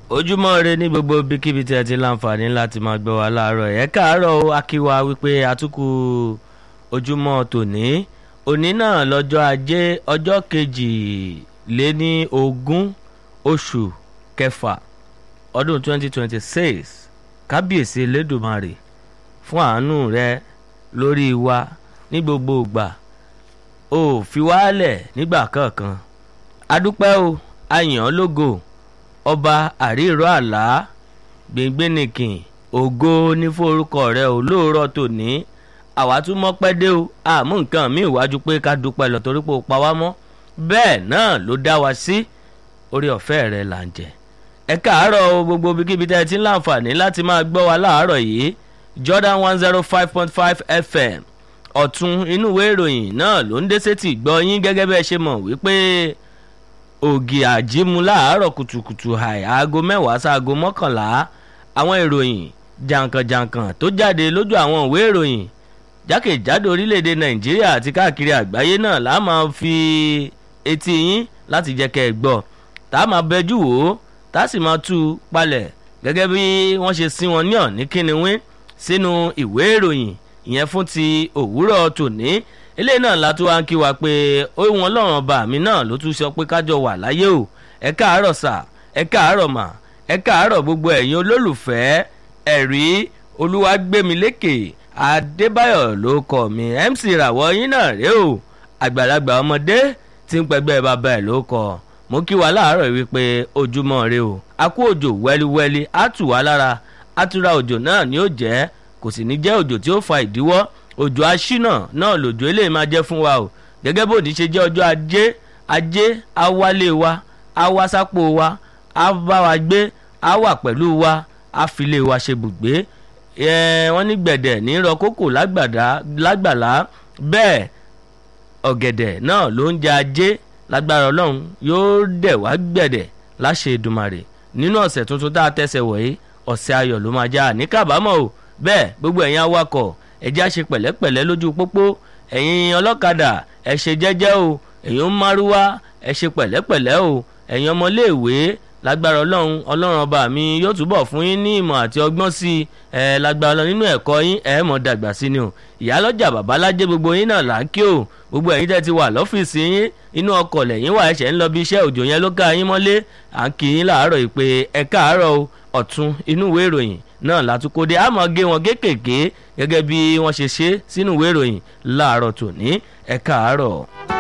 ojúmọ́ ire ní gbogbo ibikíbi tí ẹ ti láǹfààní láti máa gbọ́ wa láàárọ̀ ẹ̀ káàárọ̀ o akíwa wípé àtúkù ojúmọ́ tòní òní náà lọ́jọ́ ajé ọjọ́ kejì lé ní ogún oṣù kẹfà ọdún 2026 kábíyèsí elédùmarè fún àánú rẹ lórí wa ní gbogbo ìgbà ò fi wálẹ̀ nígbà kankan adúpẹ́ o ayàn lógo ọba àríìrọ àlá gbẹngbẹnìkìn ògo ní forúkọ rẹ ò lóòrọ̀ tòní àwa tún mọ́pẹ́ dé o àmú nǹkan mi ìwájú pé ká dúpẹ́ lọ torí pé ó pa wá mọ́ bẹ́ẹ̀ náà ló dá wa sí orí ọ̀fẹ́ rẹ là ń jẹ ẹ káàárọ̀ o gbogbo ibikíbi tẹ́ ẹ ti ń láǹfààní láti máa gbọ́ wa láàárọ̀ yìí Jordan one zero five point five FM ọ̀tún inú ìwé ìròyìn náà ló ń dé sétí gbọ́ yín gẹ́gẹ́ bẹ́ẹ̀ ṣe mọ̀ wípé ògì àjímu láàárọ̀ kùtùkùtù àì aago mẹ́wàá sáago mọ́kànlá àwọn ìròyìn jàǹkànjàǹkàn tó jáde lójú àwọn ìwé ìròyìn jákèjádò orílẹ̀-èdè nàìjíríà àti káàkiri àgbáyé náà là á máa fi etí yín láti jẹ́ kẹ́ ẹ gbọ́ tá a máa bẹjú wò ó tá a sì máa tú u palẹ̀ gẹ́gẹ́ bí wọ́n ṣe sí wọn ní ọ̀ní kíniwín sínú ìwé ìròyìn ìyẹn fún ti òwúrọ̀ tòní eléyìí náà la tún wá ń kí wa pé ohun ọlọ́run ọba mi náà ló tún sọ pé kájọ wà láyé o ẹ káàárọ̀ sà ẹ káàárọ̀ mà ẹ káàárọ̀ gbogbo ẹ̀yin olólùfẹ́ ẹ̀rí olúwàgbẹ́milékè adébáyọ̀ ló kọ mi mc ìràwọ̀ yín náà rèé o àgbàlagbà ọmọdé tí ń pẹgbẹ́ bàbá ẹ̀ ló kọ mo kí wa láàárọ̀ wípé ojúmọ́ rè o a kú òjò wẹ́líwẹ́lí á tù wá lára àtúrà òjò náà ni ó jẹ́ kò sì ní jẹ́ òjò tí ó fa ìdíwọ́ òjò aṣínà náà lòjò eléyìí máa jẹ́ fún wa o gẹ́gẹ́ bó ní ṣe jẹ́ ọjọ́ ajé ajé awálé wa awasápò wa á bá wa gbé á wà pẹ̀lú wa á filé wa ṣe bùgbé wọ́n ní gbẹ̀dẹ̀ ní rọ kókò lágbàlá bẹ́ẹ̀ ọ̀gẹ̀dẹ̀ náà ló ń jẹ ajé lágbára ọlọ́run yóò dẹ̀ wá gbẹ̀dẹ̀ láṣẹ Èdùmàrè nínú ọ̀sẹ̀ tuntun tá a tẹ̀sẹ̀ wọ̀nyí ọ̀sẹ̀ ayọ̀ ló máa já ní kábàámọ̀ o bẹ́ẹ̀ gbogbo ẹ̀yin awakọ̀ ẹ jẹ́ á ṣe pẹ̀lẹ́pẹ̀lẹ́ lójú pópó ẹ̀yin ọlọ́kadà ẹ ṣe jẹ́jẹ́ o ẹ̀yin márúwá ẹ ṣe pẹ̀lẹ́pẹ̀lẹ́ o ẹ̀yin ọmọléèwé lágbára ọlọ́run ọlọ́run ọba mi yóò túbọ̀ fún yín ní ìmọ̀ àti ọgbọ́n sí i ẹ lágbára ọlọ́run nínú ẹ̀kọ́ yín ẹ mọ̀ dàgbà sí ni o ìyálọ́jà babalájẹ́ gbogbo yín náà là ń kí o gbogbo ẹ̀yin tẹ́ ti wà lọ́fíìsì yín inú ọkọ̀ lẹ́yìn wà ẹ̀ṣẹ̀ ń lọ bí iṣẹ́ òjò yẹn ló ká yín mọ́lé à ń kí yín láàárọ̀ yìí pé ẹ káàárọ̀ o ọ̀tún inú ìwé ìròyìn náà látúkọ́dé àmọ́ gé wọn kéékèèké gẹ́gẹ́ bí wọ́n ṣe ṣe sínú ìwé ìròyìn láàárọ̀ tòní ẹ káàárọ̀.